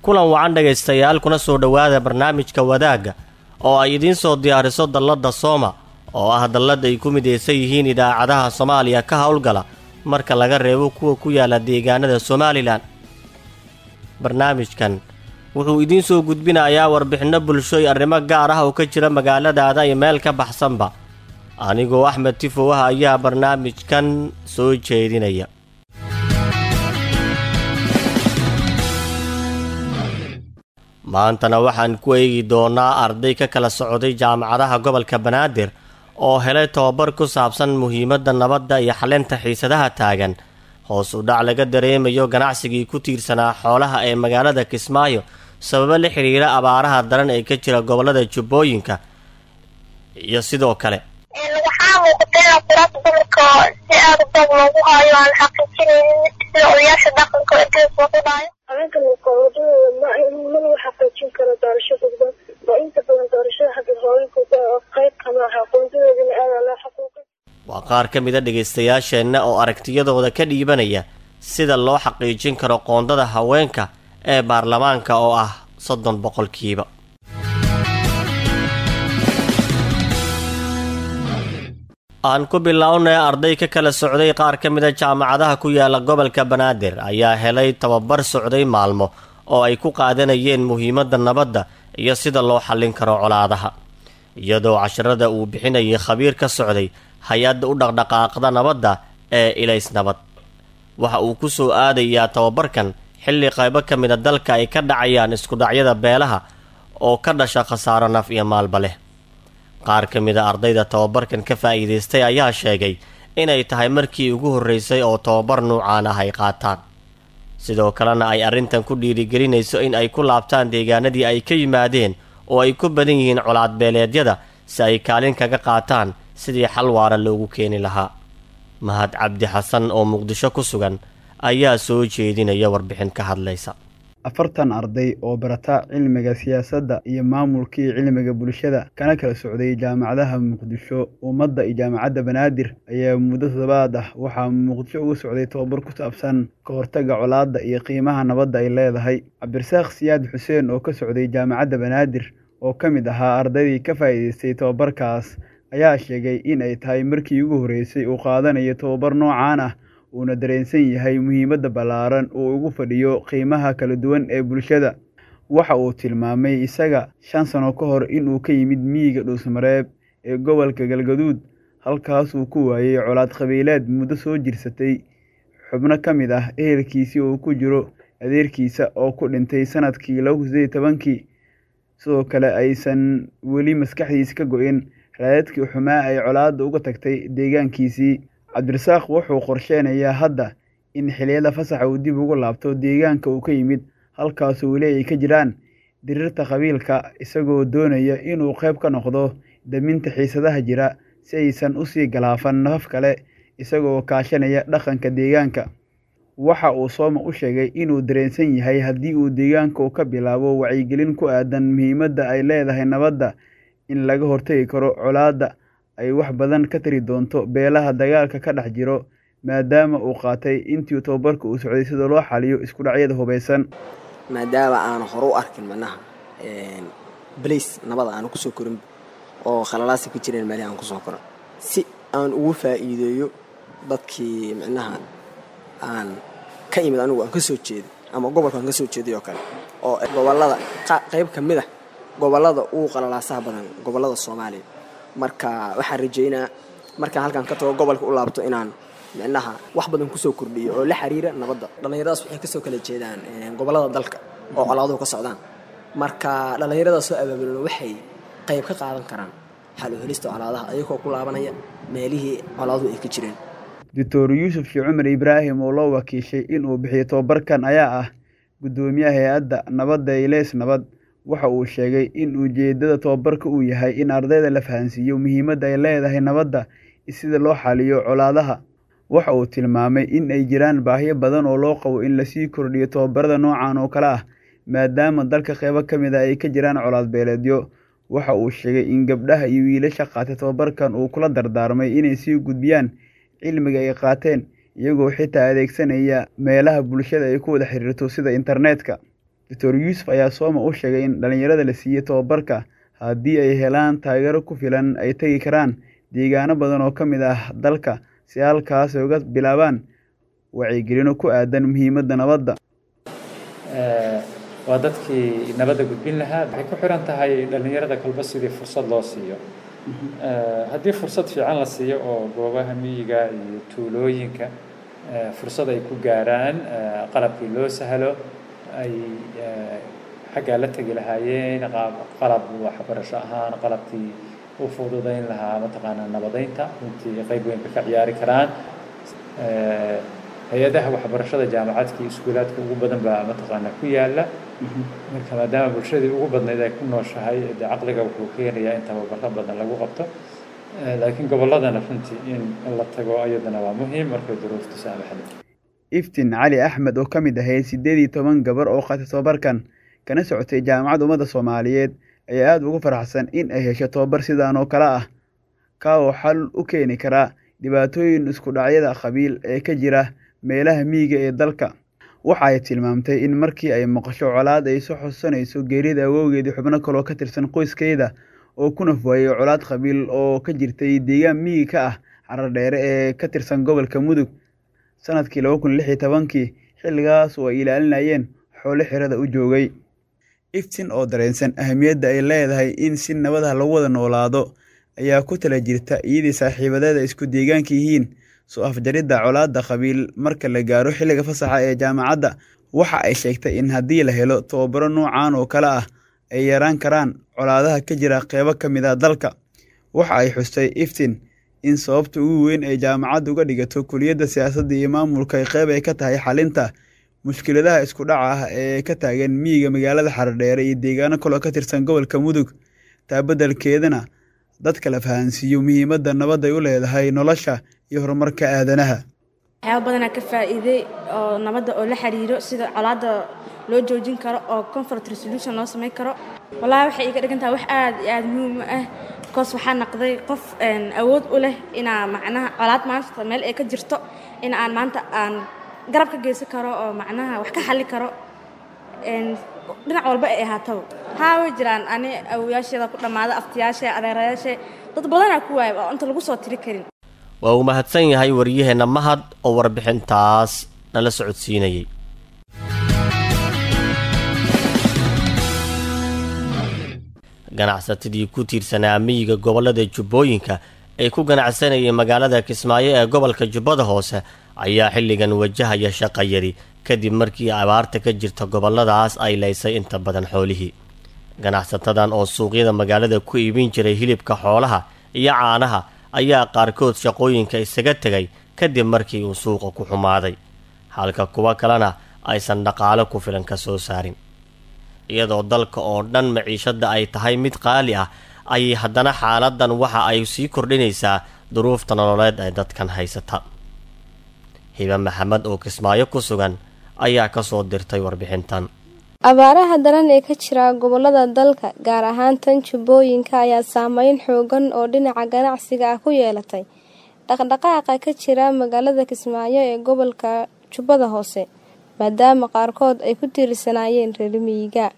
kulan wacan dhegaystayaal kuna soo dhowaada barnaamijka wadaagga oo ay idiin soo diyaariso dalladda sooma oo ah dallad ay ku midaysan yihiin idaacadaha soomaaliya ka howlgala marka laga reebo kuwa ku yaala deegaanada somalilan barnaamijkan wuxuu idiin soo gudbinayaa warbixinno bulsho iyo arrimo gaar ah oo ka jira magaaladaada iyo meel ka baxsanba anigoo axmed tifow ah ayaa barnaamijkan soo jeedinaya maantana waxaan ku eegi doonaa arday ka kala socday jaamacadaha gobolka banaadir oo helay tobabar ku saabsan muhiimadda nabadda iyo xalinta xiisadaha taagan hoos u dhac laga dareemayo ganacsigii ku tiirsanaa xoolaha ee magaalada kismaayo sababo la xidhiira abaaraha daran ee ka jira gobolada jubbooyinka iyo sidoo kale waxaa muuqata in quraasta dumarka si aada u badan loogu haayo aan xaqiijinaynin sida odayaasha dhaqanka intaas lagu dhaayo haweenka muqawadadooda ma lagu xaqiijin karo doorashadooda waa inta badan doorashada hadda haweenkooda oo qayb kama aha aqoontadoodana aada loo xuquuqay waa qaar ka mid a dhagaystayaalsheenna oo aragtiyadooda ka dhiibanaya sida loo xaqiijin karo qoondada haweenka ee baarlamaanka oo ah soddon boqolkiiba aan ku bilownay arday ka kala socday qaar ka mid a jaamacadaha ku yaala gobolka banaadir ayaa helay tababar socday maalmo oo ay ku qaadanayeen muhiimadda nabadda iyo sida loo xallin karo colaadaha iyadoo casharada uu bixinayay khabiir ka socday hay-adda u dhaqdhaqaaqda nabadda ee ilays nabad waxa uu ku soo aadayaa tababarkan xilli qaybo ka mid a dalka ay ka dhacayaan iskudhacyada beelaha oo ka dhasha khasaaro naf iyo maalba leh qaar ka mid a ardayda tababarkan ka faa'iidaystay ayaa sheegay inay tahay markii ugu horraysay oo tababar nuucaan ah ay qaataan sidoo kalena ay arrintan ku dhiirigelinayso in ay ku laabtaan deegaanadii ay ka yimaadeen oo ay ku badan yihiin colaadbeeleedyada si ay kaalin kaga qaataan sidii xal waara loogu keeni lahaa mahad cabdi xasan oo muqdisho ku sugan ayaa soo jeedinaya warbixin ka hadlaysa afartan arday oo barata cilmiga siyaasadda iyo maamulkii cilmiga bulshada kana kala socday jaamacadaha muqdisho ummadda iyo jaamacadda banaadir ayaa muddo toddobaad ah waxaa muqdisho uga socday tobabar ku saabsan ka hortagga colaadda iyo qiimaha nabadda ay leedahay cabdirasaaq siyaad xuseen oo ka socday jaamacadda banaadir oo ka mid ahaa ardaydii ka faa'iidaystay tobabarkaas ayaa sheegay in ay tahay markii ugu horreysay uu qaadanayo tobabar noocaan ah uuna dareensan yahay muhiimadda ballaaran uu ugu fadhiyo qiimaha kala duwan ee bulshada waxa uu tilmaamay isaga shan sano ka hor inuu ka yimid miyiga dhuusmareeb ee gobolka galgaduud halkaasuu ku waayey colaad qabiileed muddo soo jirsatay xubno ka mid ah ehelkiisii uu ku jiro adeerkiisa oo ku dhintay sanadkii laba kun sideed tobankii sidoo kale aysan weli maskaxdiisa ka go-in raadadkii xumaa ay colaadda uga tagtay deegaankiisii cabdirasaaq wuxuu qorsheenayaa hadda in xiliyada fasaxa uu dib ugu laabto deegaanka uu ka yimid halkaasoo weli ay ka jiraan diriirta qabiilka isagoo doonaya inuu qayb ka noqdo daminta xiisadaha jira si aysan usii galaafan nafaf kale isagoo kaashanaya dhaqanka deegaanka waxa uu sooma u sheegay inuu dareensan yahay haddii uu deegaanka u ka bilaabo wacyigelin ku aadan muhiimadda ay leedahay nabadda in laga hortagi karo colaadda ay wax badan ka tari doonto beelaha dagaalka ka dhex jiro maadaama uu qaatay intii tobabarka uu socday sida loo xaliyo isku dhacyada hubaysan maadaama aanu hore u arkin macnaha balays nabada aanu kusoo korin oo khalalaasi ka jireen meelihii aan kusoo koran si aan ugu faa'iideeyo dadkii micnaha aan ka imid anigu aan ka soo jeeday ama gobolka aan ka soo jeeday oo kale oo gobolada qayb ka mid ah gobolada ugu qalalaasaha badan gobolada soomaaliya marka waxaan rajeynaa markaan halkaan ka tago gobolka u laabto inaan micnaha wax badan kusoo kordhiyo oo la xiriira nabadda dhallinyaradaas waxay kasoo kala jeedaan gobolada dalka oo colaaduhu ka socdaan marka dhallinyarada soo abaabulan waxay qayb ka qaadan karaan xal u helista colaadaha ayagoo ku laabanaya meelihii colaaduhu ay ka jireen doctor yuusuf shii cumar ibraahim oo loo wakiishay inuu bixiyo tobabarkan ayaa ah guddoomiyaha hay-adda nabadda ileys nabad waxa uu sheegay in ujeeddada tobabarka uu yahay in ardayda la fahansiiyo muhiimadda ay leedahay nabadda sida loo xaliyo colaadaha waxa uu tilmaamay in ay jiraan baahiyo badan oo loo qabo in lasii kordhiyo tobabarada noocan oo kale ah maadaama dalka qeybo ka mid a ay ka jiraan colaad beeleedyo waxa uu sheegay in gabdhaha iyo wiilasha qaatay tobabarkan uu kula dardaarmay inay sii gudbiyaan cilmiga ay qaateen iyagoo xitaa adeegsanaya meelaha bulshada ay ku wada xiriirto sida internetka doctor yuusuf ayaa sooma u sheegay in dhallinyarada la siiyey tobabarka haddii ay helaan taageero ku filan ay tegi karaan deegaano badan oo ka mid ah dalka si halkaas ay uga bilaabaan wacyigelino ku aadan muhiimadda nabadda waa dadkii nabadda gudbin lahaa waxay ku xiran tahay dhallinyarada kolba sidii fursad loo siiyo haddii fursad fiican la siiyo oo goobaha miyiga iyo tuulooyinka fursad ay ku gaaraan qalabkii loo sahlo ay xaggaa la tegi lahaayeen qalab waxbarasho ahaan qalabkii u fududayn lahaa mataqaanaa nabadeynta runtii qayb weynka ka ciyaari karaan hay-adaha waxbarashada jaamacadka iyo iskuulaadka ugu badan baa mataqaanaa ku yaala marka maadaama bulshadii ugu badnayd ay ku nooshahay dee caqliga wuxuu keenayaa in tababaro badan lagu qabto laakiin gobolladana runtii in la tago ayadana waa muhiim markay duruuftu saamaxda iftin cali axmed oo ka mid ahayd siddeed iyo toban gabar oo qaatay tobabarkan kana socotay jaamacadda ummadda soomaaliyeed ayaa aada ugu faraxsan in ay hesho tobabar sidaan oo kale ah ka oo xal u keeni karaa dhibaatooyin isku dhacyada qabiil ee ka jira meelaha miyiga ee dalka waxa ay tilmaamtay in markii ay maqasho colaad ay soo xusanayso geerida awowgeedii xubno kaloo ka tirsan qoyskeeda oo ku nafwaayey colaad qabiil oo ka jirtay deegaan miyiga ka ah caradheere ee ka tirsan gobolka mudug sanadkii laba kun lix iyo tobankii xilligaas oo ay ilaalinayeen xoolo xirada u joogay iftin oo dareensan ahamiyadda ay leedahay in si nabadaha lagu wada noolaado ayaa ku tala jirta iyadii saaxiibadeeda isku deegaanka yihiin soo afjaridda colaadda qabiil marka la gaaro xilliga fasaxa ee jaamacadda waxa ay sheegtay in haddii la helo tobabaro noocan oo kale ah ay yaraan karaan colaadaha ka jira qeybo ka mid ah dalka waxa ay xustay iftin in sababta ugu weyn ay jaamacadda uga dhigato kuliyadda siyaasadda iyo maamulka qeyb ay ka tahay xalinta mushkiladaha isku dhaca ah ee ka taagan miyiga magaalada xaradheere iyo deegaano kaloo ka tirsan gobolka mudug taa beddelkeedana dadka la fahansiiyo muhiimadda nabadday u leedahay nolosha iyo horumarka aadanaha waxyaaba badanaa ka faa'iiday oo nabadda oo la xiriiro sida colaadda loo joojin karo oo comfort resolution loo samayn karo wallaahi waxay iga dhigan tahay wax aad iyo aada muhiim u ah bikoos waxaa naqday qof awood u leh inaa macnaha colaad maanta meel ay ka jirto in aan maanta aan garab ka geysan karo oo macnaha wax ka xalli karo dhinac walba ay ahaataba haa way jiraan ani awoyaasheeda ku dhammaada aftiyaashe adeerayaashe dad badanaa ku waayay oo inta lagu soo tiri karin waa uu mahadsan yahay waryaheenna mahad oo warbixintaas nala socodsiinayay ganacsatadii ku tiirsanaa miyiga gobollada jubbooyinka ee ku ganacsanayay magaalada kismaayo ee gobolka jubbada hoose ayaa xilligan wajahaya shaqayari kadib markii abaarta ka jirta gobolladaas ay laysay inta badan xoolihii ganacsatadan oo suuqyada magaalada ku iibin jiray hilibka xoolaha iyo caanaha ayaa qaarkood shaqooyinka isaga tegay kadib markii uu suuqa ku xumaaday halka kuwo kalena aysan dhaqaalo ku filan ka soo saarin iyadoo dalka oo dhan maciishadda ay tahay mid qaali ah ayay haddana xaaladan waxa ay sii kordhinaysaa duruufta nololeed ee dadkan haysata hibe maxamed oo kismaayo ku sugan ayaa kasoo dirtay warbixintan abaaraha daran ee ka jira gobolada dalka gaar ahaan tan jubbooyinka ayaa saameyn xoogan oo dhinaca ganacsiga ah ku yeelatay dhaqdhaqaaqa ka jira magaalada kismaayo ee gobolka jubbada hoose maadaama qaarkood ay ku tiirsanaayeen reer miyiga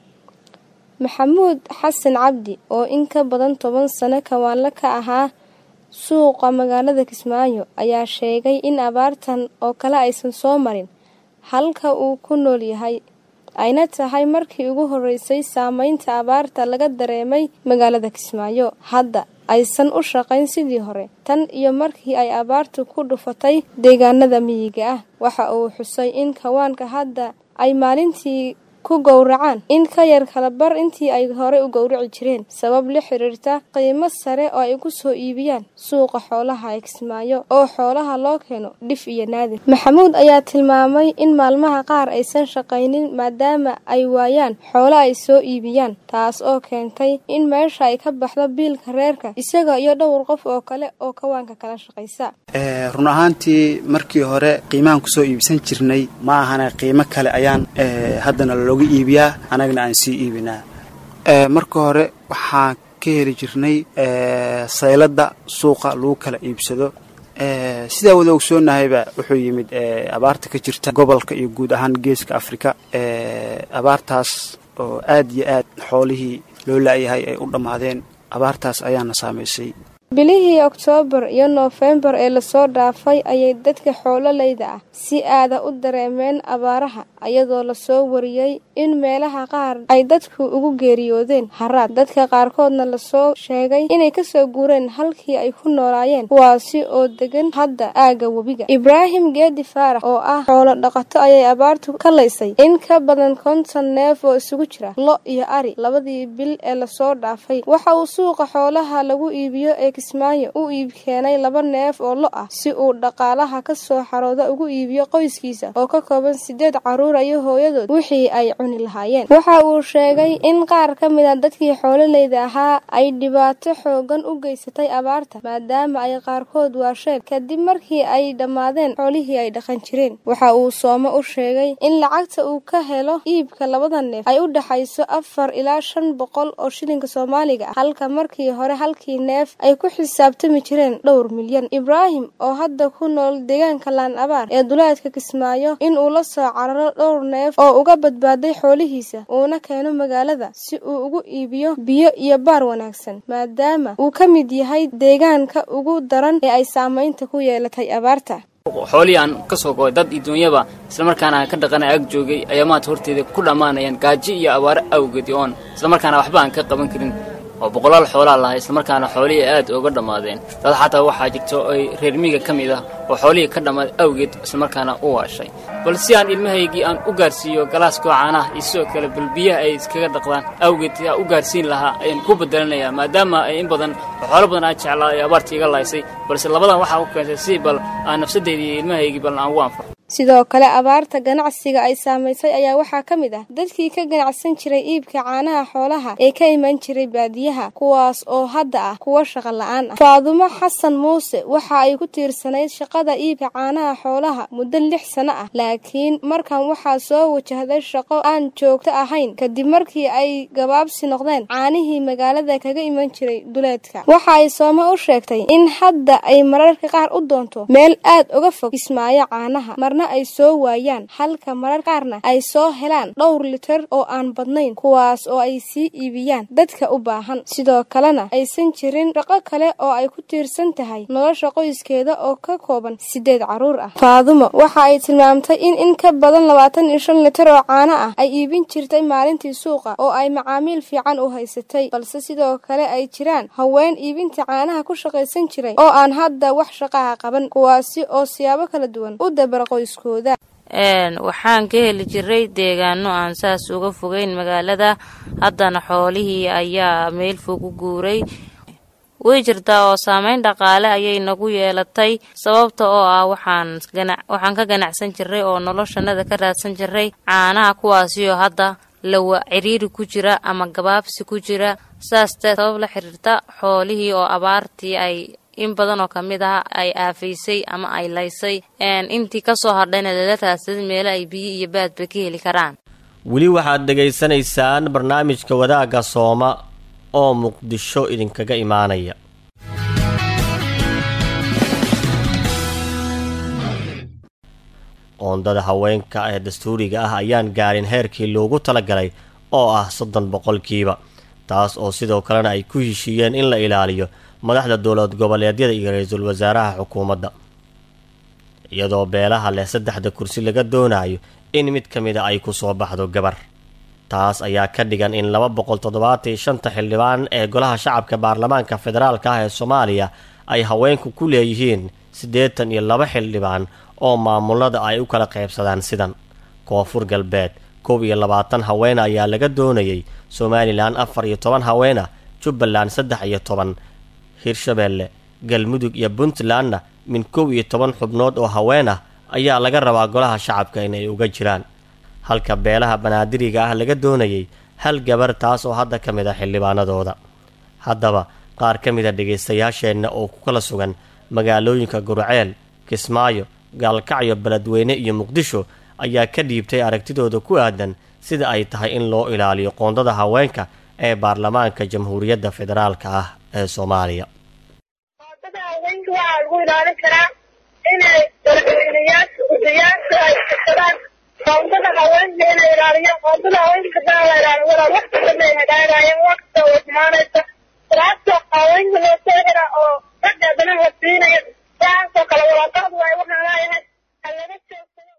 maxamuud xasan cabdi oo in ka badan toban sano kawaanle ka ahaa suuqa magaalada kismaayo ayaa sheegay in abaartan oo kale aysan soo marin halka uu ku nool yahay ayna tahay markii ugu horeysay saameynta abaarta laga dareemay magaalada kismaayo hadda aysan u shaqayn sidii hore tan iyo markii ay abaartu ku dhufatay deegaanada miyiga ah waxa uu xusay in kawaanka hadda ay maalintii ku gowracaan in ka yar kala bar intii ay hore u gowraci jireen sabab la xiriirta qiimo sare oo ay ku soo iibiyaan suuqa xoolaha ee kismaayo oo xoolaha loo keeno dhif iyo naadir maxamuud ayaa tilmaamay in maalmaha qaar aysan shaqaynin maadaama ay waayaan xoolo ay soo iibiyaan taas oo keentay in meesha ay ka baxdo biilka reerka isaga iyo dhowr qof oo kale oo kawaanka kala shaqaysa run ahaantii markii hore qiimahan kusoo iibsan jirnay ma ahana qiimo kale ayaan haddana looga iibiyaa anagna aan sii iibinaa marka hore waxaan ka heli jirnay sayladda suuqa lagu kala iibsado sidaa wada ogsoonnahayba wuxuu yimid abaarta ka jirta gobolka iyo guud ahaan geeska afrika abaartaas oo aad iyo aad xoolihii loo la'yahay ay u dhammaadeen abaartaas ayaana saamaysay bilihii oktoobar iyo noofembar ee lasoo dhaafay ayay dadka xoololayda ah si aada u dareemeen abaaraha iyadoo lasoo wariyey in meelaha qaar ay dadku ugu geeriyoodeen haraad dadka qaarkoodna lasoo sheegay inay kasoo guureen halkii ay ku noolaayeen kuwaasi oo degan hadda aagga webiga ibraahim geedi faarax oo ah xoolo dhaqato ayay abaartu ka laysay in ka badan konton neef oo isugu jira lo iyo ari labadii bil ee lasoo dhaafay waxa uu suuqa xoolaha lagu iibiyo ee kismaayo u iib keenay laba neef oo lo ah si uu dhaqaalaha ka soo xarooda ugu iibiyo qoyskiisa oo ka kooban sideed caruur iyo hooyadood wixii ay cuni lahaayeen waxa uu sheegay in qaar ka mid a dadkii xoololeyda ahaa ay dhibaato xoogan u geysatay abaarta maadaama ay qaarkood waasheen kadib markii ay dhammaadeen xoolihii ay dhaqan jireen waxa uu soomo u sheegay in lacagta uu ka helo iibka labada neef ay u dhexayso afar ilaa shan boqol oo shilinka soomaaliga ah halka markii hore halkii neef ay ku xisaabtami jireen dhowr milyan ibraahim oo hadda ku nool deegaanka laan abaar ee duleedka kismaayo inuu la soo cararo dhowr neef oo uga badbaaday xoolihiisa uuna keeno magaalada si uu ugu iibiyo biyo iyo baar wanaagsan maadaama uu ka mid yahay deegaanka ugu daran ee ay saamaynta ku yeelatay abaarta xoolihii aan ka soo go'ay dad iyo duunyaba islamarkaana aan ka dhaqanay ag joogay ayaa maanta horteeda ku dhammaanayaan gaajo iyo abaaro awgeed oon islamarkaana waxba aan ka qaban karin oo boqolaal xoolaa lahay islamarkaana xoolihii aad uga dhammaadeen dad xataa waxaa jirta ay reer miiga ka mid ah oo xoolihii ka dhammaaday awgeed islamarkaana u waashay bal si aan ilmahaygii aan u gaarsiiyo galaaskoo caanaha iyo sidoo kale bal biyaha ay iskaga dhaqdaan awgeed aan u gaarsiin lahaa ayaan ku bedelanayaa maadaama ay in badan oo xoolo badan aan jeclaa ay abaartii iga laysay balse labadan waxaa u keentay si bal aan nafsadeydii iyo ilmahaygii bal aan ugu anfaco sidoo kale abaarta ganacsiga ay saamaysay ayaa waxaa ka mid ah dadkii ka ganacsan jiray iibka caanaha xoolaha ee ka iman jiray baadiyaha kuwaas oo hadda ah kuwa shaqo la-aan ah faadumo xasan muuse waxa ay ku tiirsanayd shaqada iibka caanaha xoolaha muddo lix sano ah laakiin markan waxaa soo wajahday shaqo aan joogto ahayn kadib markii ay gabaabsi noqdeen caanihii magaalada kaga iman jiray duleedka waxa ay soome u sheegtay in hadda ay mararka qaar u doonto meel aad uga fog kismaayo caanaha ay soo waayaan halka marar qaarna ay soo helaan dhowr litir oo aan badnayn kuwaas oo ay sii iibiyaan dadka u baahan sidoo kalena aysan jirin shaqo kale oo ay ku tiirsan tahay nolosha qoyskeeda oo ka kooban sideed caruur ah faadumo waxa ay tilmaamtay in in ka badan labaatan iyo shan litir oo caano ah ay iibin jirtay maalintii suuqa oo ay macaamiil fiican u haysatay balse sidoo kale ay jiraan haween iibinta caanaha ku shaqaysan jiray oo aan hadda wax shaqaha qaban kuwaasi oo siyaabo kala duwan u dabara qoys waxaan ka heli jiray deegaano aan saas uga fogeyn magaalada haddana xoolihii ayaa meel fog u guuray way jirtaa oo saameyn dhaqaale ayay nagu yeelatay sababta oo ah waxaan waxaan ka ganacsan jiray oo noloshanada ka raadsan jiray caanaha kuwaasi oo hadda lawa ciriiri ku jira ama gabaabsi ku jira saasta sabab la xiriirta xoolihii oo abaartii ay in badan oo ka mid ah ay aafaysay ama ay laysay intii kasoo hadhayna lala raadsaday meelo ay biyo iyo baadba ka heli karaan weli waxaad dhegaysanaysaan barnaamijka wadaagga sooma oo muqdisho idinkaga imaanaya qoondada haweenka ee dastuuriga ah ayaan gaarin heerkii loogu talagalay oo ah soddon boqolkiiba taas oo sidoo kalena ay ku heshiiyeen in la ilaaliyo madaxda dowlad goboleedyada iyo ra-iisul wasaaraha xukuumadda iyadoo beelaha leh saddexda kursi laga doonayo in mid ka mida ay ku soo baxdo gabar taas ayaa ka dhigan in laba boqol toddobaatan iyo shanta xildhibaan ee golaha shacabka baarlamaanka federaalka ah ee soomaaliya ay haweenku ku leeyihiin siddeetan iyo laba xildhibaan oo maamulada ay u kala qaybsadaan sidan koonfur galbeed koob iyo labaatan haween ayaa laga doonayay somalilan afar iyo toban haween ah jubbaland saddex iyo toban hirshabeelle galmudug iyo puntlandna min kow iyo toban xubnood oo haween ah ayaa laga rabaa golaha shacabka inay uga jiraan halka beelaha banaadiriga ah laga doonayay hal gabar taas oo hadda ka mid a xildhibaanadooda haddaba qaar ka mid a dhegaystayaasheenna oo ku kala sugan magaalooyinka gurceel kismaayo gaalkacyo beledweyne iyo muqdisho ayaa ka dhiibtay aragtidooda ku aadan sida ay tahay in loo ilaaliyo qoondada haweenka ee baarlamaanka jamhuuriyadda federaalka ah ee soomaaliya qoondada haweenka waa waxaa lagu ilaalin karaa inay madaxweynayaasha gudayaasha ay kasadaan qoondada haweenka inay ilaaliyaan qoondada haweenka daa la ilaaliyo walaa wax badan ay hagaagayaan wax kasta oo imaanaysa salaasoo haweenka loo soo xira oo ragga haddana la siinayo saasoo kale walaaqadu ay waxaan leeyahay ha laga joogsado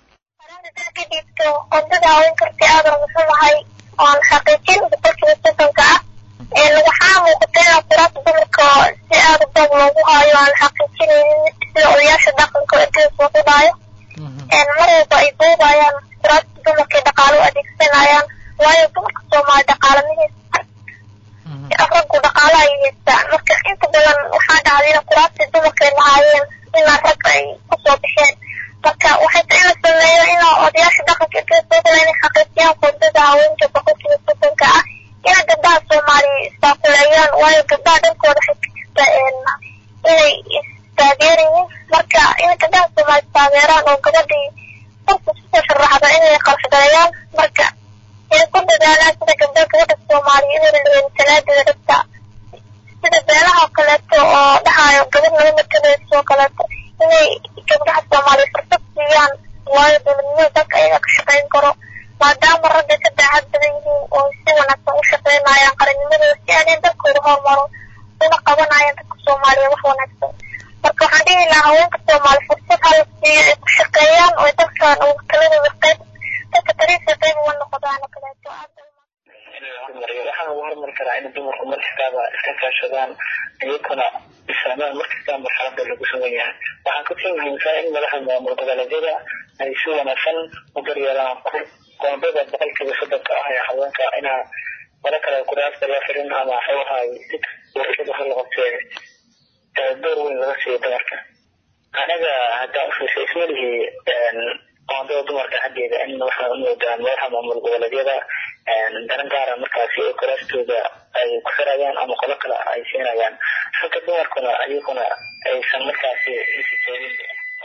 kadibto qoondada haweenka si aad rumaysanahay oon xaqiijin boqolkiiba soddonka ah waxaa muuqata in kuraasta dumarka si aad u dab loogu hayo aan xaqiijinaynin sida odayaasha dhaqanka ergeys loogu dhaayo mar walba ay duubayaan kuraasta dumarka dhaqaalo u adeegsanayaan waayo dumarka soomaali dhaqaalamihiisa raggu dhaqaalo ay haystaan marka inta badan waxaa dhacday in kuraastii dumarka ay lahaayeen inaa rag ay kusoo bixeen marka waxay tahay in la sameeyo in odayaasha dhaqanka ergeys loo dhaayo inay xaqiijiyaan qoondada haweenka boqolkiiba soddonka ah ina gabdhaha soomaaliya istaakuleeyaan waayo gabdhaha dhankooda waxay ka jirta inay istaageerayiin marka in gabdhaha soomaaliya istaageeraan oo gabadhii qofka kusoo sharaxda inay qalfgareeyaan marka inay ku dadaalaan sida gabdha gabadha soomaaliya inay leeyihin salaadeeda dhabta sida beelaha kaleeto oo dhahayo gabadh laga matalayso oo kaleeto inay gabdhaha soomaaliya fursad siiyaan waayo dowladnimada dalka ayaga ka shaqayn karo maadaama ragga ka daacad badan yihiin oo si wanaagsan u shaqaynayaan qarannimadooda si aanay dalkooda horumaro una qabanayaan dadka soomaaliya wax wanaagsan marka waxaan dhihi lahaa haweenka soomaali fursad hala siiyo ay ku shaqeeyaan oo dalkan ugu taladooda qayb dadka tariifka qayb uga noqdaan oo kaleeto hormariyo waxaa lagu hormari karaa in dumarku markastaaba iska kaashadaan iyaguna isfahmaan markasta marxalada lagu sugan yahay waxaan kasii muhiimsan in madaxa maamul goboleedyada ay si wanaagsan u daryeelaan qoondada boqolkiiba soddonka ah ee haweenka inaa mara kale kuraasta loo xirin ama xoogahay warshada ha la qabtee door weyn laga siiyo dumarka anaga haddaan ufiisa ismalihii qoondada dumarka xaggeeda in waxaan u moodaa madaxa maamul goboleedyada daran gaara markaasi oo kuraastooda ay ku xirayaan ama qolo kale ay siinayaan halka dumarkuna ayaguna aysan markaasi isi joogin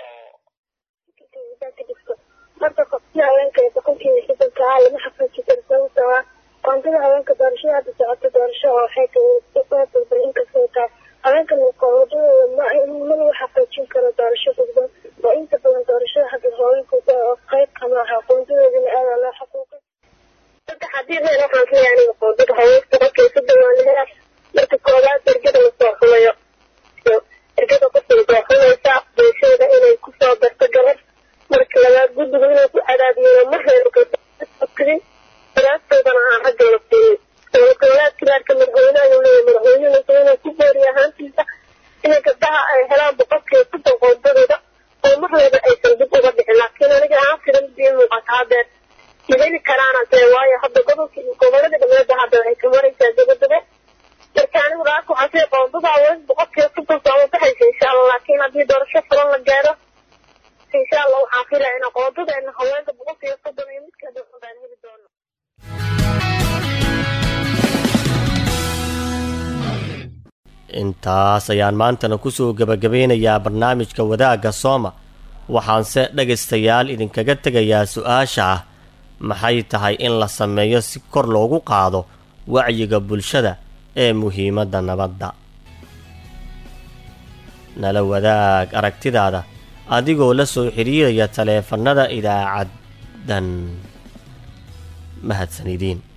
marka qofkii haweenka ee boqolkiiba soddonka ah lama xaqiiji karo sababtoo ah qoondada haweenka doorashada hadda socoto doorasho oo waxay tahay inkastoo tahay haweenka qoondadooda ma lagu xaqiijin karo doorasho dadban oo inta badan doorashada hadda haweenka oo qayb kama aha qoondadoodana aada loo xaquuqay saddex haddii meel waxaan ka yahay aniga qoondada haweenka boqolkiiba soddon waa la helaa marka koowaad ergada lasoo xumayo ergada qofka soo xumaysa bulshada inay kusoo darto gabar marka labaad guddiga inuu ku cadaadiyo ma heerkadin daraastoodana aan ragga la siinin dowladgoboleedka gaarka madaxweyne ayuu leeyahay madaxweynehasa inuu ku booriyo ahaantiisa inay gabdhaha ay helaan boqolkiiba soddon qoondadooda oo marnaba aysan dib uga dhicin laakiin aniga aan filan bii muuqata haddeer ma heli karaana dee waayo hadda gobolka gobolada dhammeeda hadda waxay ka maraysaa dabadaba marka anigu dhaaka waxaa sii qoondada haween boqolkiiba soddon soo baxaysa insha allah laakiin haddii doorasho fulan la gaaro insha allah waxaan filaya in qoondadeena haweenka boqolkiiba soddon iyo midka dhan baan heli doono intaas ayaan maantana kusoo gebagabeynayaa barnaamijka wadaagga sooma waxaanse dhegaystayaal idinkaga tegayaa su-aasha ah maxay tahay in la sameeyo si kor loogu qaado wacyiga bulshada ee muhiimadda nabadda nala wadaag aragtidaada adigoo la soo xidhiiraya taleefannada idaacaddan mahadsan idiin